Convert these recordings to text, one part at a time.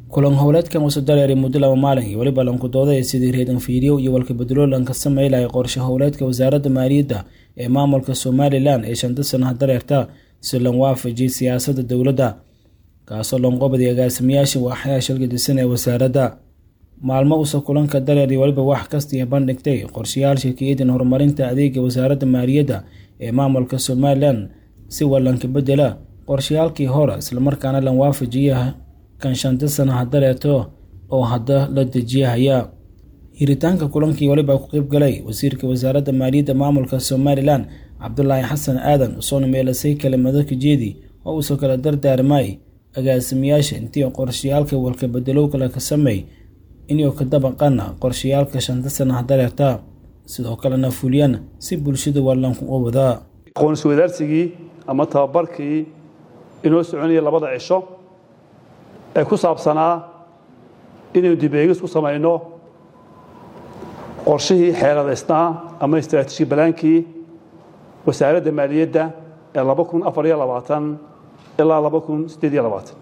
kulan howleedkan wuxuu dareeray muddo laba maalin iyo weliba lankudooda ee sidii reedan fiidyow iyo walkabedelo lanka sameylaya qorshe howleedka wasaaradda maaliyadda ee maamulka somalilan ee shanta sanaha dareerta si lan waafajiyay siyaasadda dowladda kaasoo lanqobaday agaasimayaasha waaxyaha shilgadisan ee wasaaradda maalmo uusa kulanka dareeray weliba wax kastiya bandhigtay qorshayaal shirkiyadan horumarinta adeega wasaaradda maaliyadda ee maamulka somalilan si walanka bedela qorshayaalkii hore islamarkaana lan waafajiya kan shanta sanaha dareerto oo hadda la dejiyahaya hiritaanka kulankii weliba ku qeyb galay wasiirka wasaaradda maaliyadda maamulka somalilan cabdulaahi xasan aadan usoona meelasay kelimado kajeedi oo uusoo kala dardaarmay agaasimayaasha intii qorshayaalka walkabedelow kale ka sameey inuu ka dabaqana qorshayaalka shanta sanaha dareerta sidoo kalena fuliyaan si bulshada wallanku u wadaa aqoonsi wadaarsigii ama tababarkii inoo soconaya labada cisho ee ku saabsanaa inaynu dibeegis ku samayno qorshihii xeeladaysnaa ama istraatiiji balaankii wasaaradda maaliyadda ee laba kun afar iyo labaatan ilaa laba kun siddeed iyo labaatan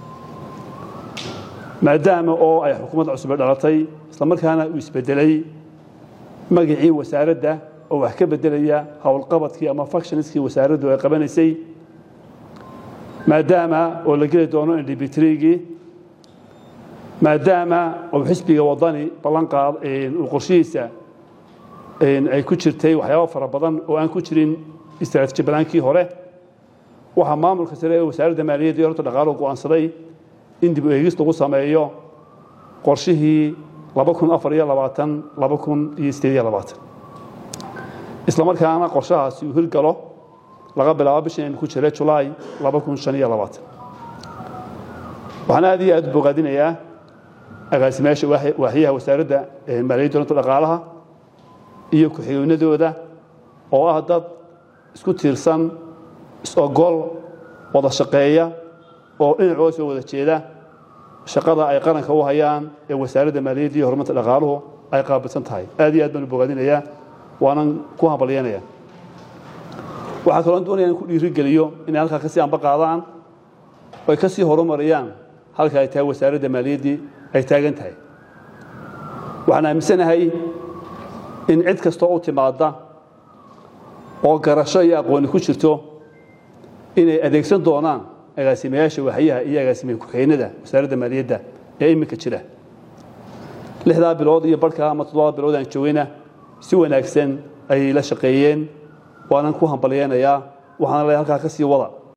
maadaama oo ay xukuumadda cusube dhalatay islamarkaana uu isbedelay magacii wasaaradda oo wax ka bedelaya howlqabadkii ama factionskii wasaaraddu ay qabanaysay maadaama oo la geli doono indhibitrigii maadaama oo xisbiga wadani ballanqaad uu qorshihiisa ay ku jirtay waxyaaba fara badan oo aan ku jirin istraatiiji balaankii hore waxaa maamulka sare ee wasaaradda maaliyadda iyo horta dhaqaaluhu go'aansaday in dib u eegis lagu sameeyo qorshihii laba kun afar iyo labaatan laba kun iyo siddeed iyo labaatan isla markaana qorshahaasi uu hirgalo laga bilaabo bishan aynu ku jira julaay laba kun shan iyo labaatan waxaan aad iyo aad u bogaadinayaa agaasimayaasha waaxyaha wasaaradda maaliyadda runta dhaqaalaha iyo ku-xigeenadooda oo ah dad isku tiirsan is-ogol wada shaqeeya oo dhinacooda soo wada jeeda shaqada ay qaranka u hayaan ee wasaaradda maaliyadda iyo horumarta dhaqaaluhu ay qaabilsan tahay aad iyo aad baan u bogaadinayaa waanan ku hambalyanaya waxaa kaloo doonaya in ku dhiirigeliyo inay halkaa kasii amba qaadaan oo ay ka sii horumariyaan halka ay tahay wasaaradda maaliyaddii ay taagan tahay waxaan aaminsanahay in cid kastoo u timaadda oo garasho iyo aqooni ku jirto inay adeegsan doonaan agaasimayaasha waxyaha iyo agaasimaye ku-xeynada wasaaradda maaliyadda ee iminka jira lixdaa bilood iyo barhkaa ama toddobada bilood aan joogayna si wanaagsan ayay la shaqeeyeen waanan ku hambalyeynayaa waxaana le halkaa ka sii wada